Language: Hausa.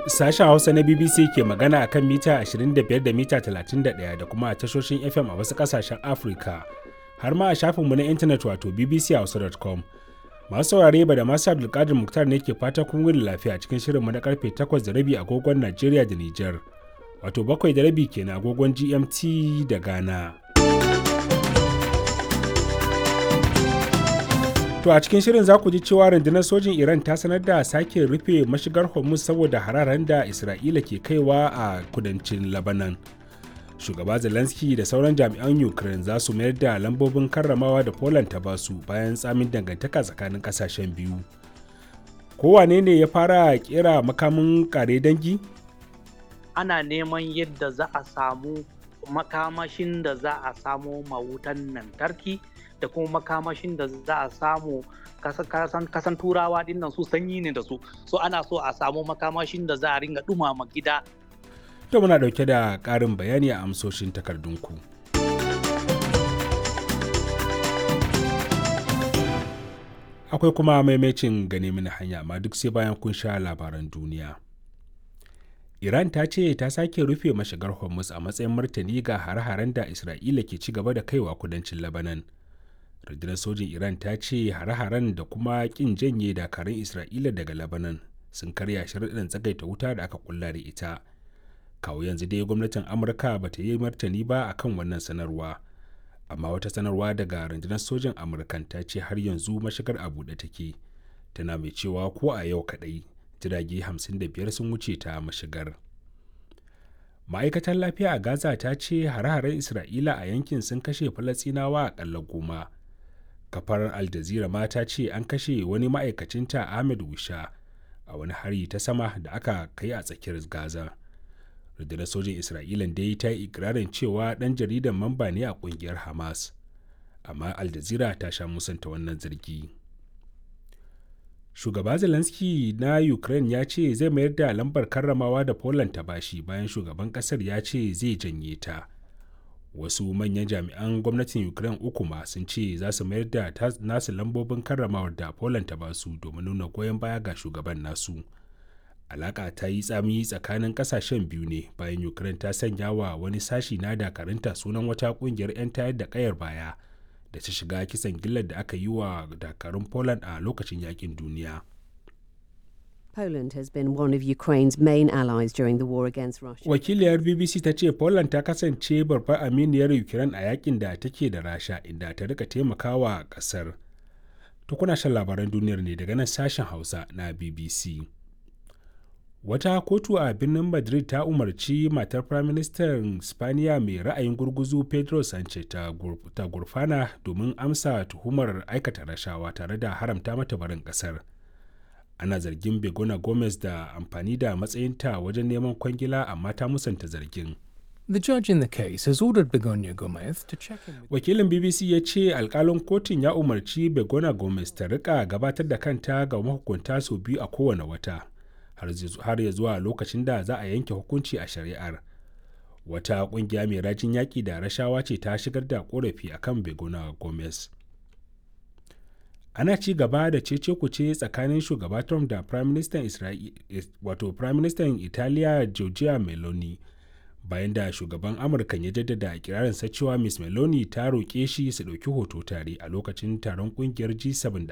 Sashen Hausa na BBC ke magana a kan mita 25 da mita 31 da kuma a tashoshin FM a wasu ƙasashen Afirka, har ma a shafinmu na intanet wato bbchausa.com. Masu saurare ba da masu Abdulkadir Muktar ne ke fata kun wuni lafiya cikin shirinmu na karfe 8 da rabi agogon Najeriya da Nijar, wato bakwai da rabi kenan agogon GMT da Ghana. To a cikin shirin za ku ji cewa rundunar sojin Iran ta sanar da sake rufe mashigar Hormuz saboda hararen da Isra'ila ke kaiwa a kudancin Lebanon. Shugaba Zelensky da sauran jami'an Ukraine za su mayar da lambobin karramawa da Poland ta basu bayan tsamin dangantaka tsakanin kasashen biyu. Kowane ne ya fara kera makamin kare dangi? Ana neman yadda za a samu makamashin da za a samo mawutan lantarki. da kuma makamashin da za a samu kasan turawa dinnan su sanyi ne da su so ana so a samu makamashin da za a ringa dumama gida to muna dauke da karin bayani a amsoshin takardunku akwai kuma maimacin gane mini hanya amma duk sai bayan kun sha labaran duniya Iran ta ce ta sake rufe mashigar Hormuz a matsayin martani ga hare-haren da Isra'ila ke ci gaba da kaiwa kudancin Lebanon. rundunar sojin iran ta ce hare-haren da kuma kin janye dakarun isra'ila daga lebanon sun karya sharaɗin tsagaita wuta da aka kulla da ita kawo yanzu dai gwamnatin amurka ba ta yi martani ba akan wannan sanarwa amma wata sanarwa daga rundunar sojin amurkan ta ce har yanzu mashigar a buɗe take tana mai cewa ko a yau kaɗai jirage 55 sun wuce ta mashigar ma'aikatar lafiya a gaza ta ce hare-haren isra'ila a yankin sun kashe falasinawa akalla goma kafar al jazeera ma ta ce an kashe wani ma'aikacinta ahmed wisha a wani hari ta sama da aka kai a tsakiyar gaza rundunar sojin isra'ila dai ta yi ikirarin cewa dan jaridan mamba ne a kungiyar hamas amma al jazeera ta sha musanta wannan zargi shugaba zelensky na ukraine ya ce zai mayar da lambar karramawa da poland ta bashi bayan shugaban kasar ya ce zai janye ta wasu manyan jami'an gwamnatin ukraine uku ma sun ce za su mayar da nasu lambobin karramawar da poland ta basu domin nuna goyon baya ga shugaban nasu alaka ta yi tsami tsakanin kasashen biyu ne bayan ukraine ta sanya wa wani sashi na dakarunta sunan wata kungiyar 'yan tayar da kayar baya da ta shiga kisan gillar da aka yi wa dakarun poland a lokacin yakin duniya Poland has been one of Ukraine's main allies during the war against Russia. Wakiliyar BBC ta ce Poland ta kasance babbar aminiyar Ukraine a yakin da take da Rasha inda ta rika taimakawa kasar. To kuna shan labaran duniyar ne daga nan sashen Hausa na BBC. Wata kotu a birnin Madrid ta umarci matar Firaministan Spaniya mai ra'ayin gurguzu Pedro Sanchez ta gurfana domin amsa tuhumar aikata rashawa tare da haramta mata barin kasar. ana zargin begona gomez da amfani da matsayinta wajen neman kwangila amma ta musanta zargin The judge in the case has ordered Begonia Gomez to check in with wakilin bbc ya ce alkalin kotun ya umarci begona gomez ta rika gabatar da kanta ga mahukunta sau biyu a kowane wata har ya zuwa lokacin da za a yanke hukunci a shari'ar wata kungiya mai rajin yaƙi da rashawa ce ta shigar da korafi akan begona gomez ana ci gaba da cece kuce tsakanin shugaba Trump da Prime Minister wato Prime Minister Italiya Giorgia Meloni bayan da shugaban Amurka ya jaddada ikirarinsa cewa Miss Meloni ta roƙe shi su ɗauki hoto tare a lokacin taron ƙungiyar G7 da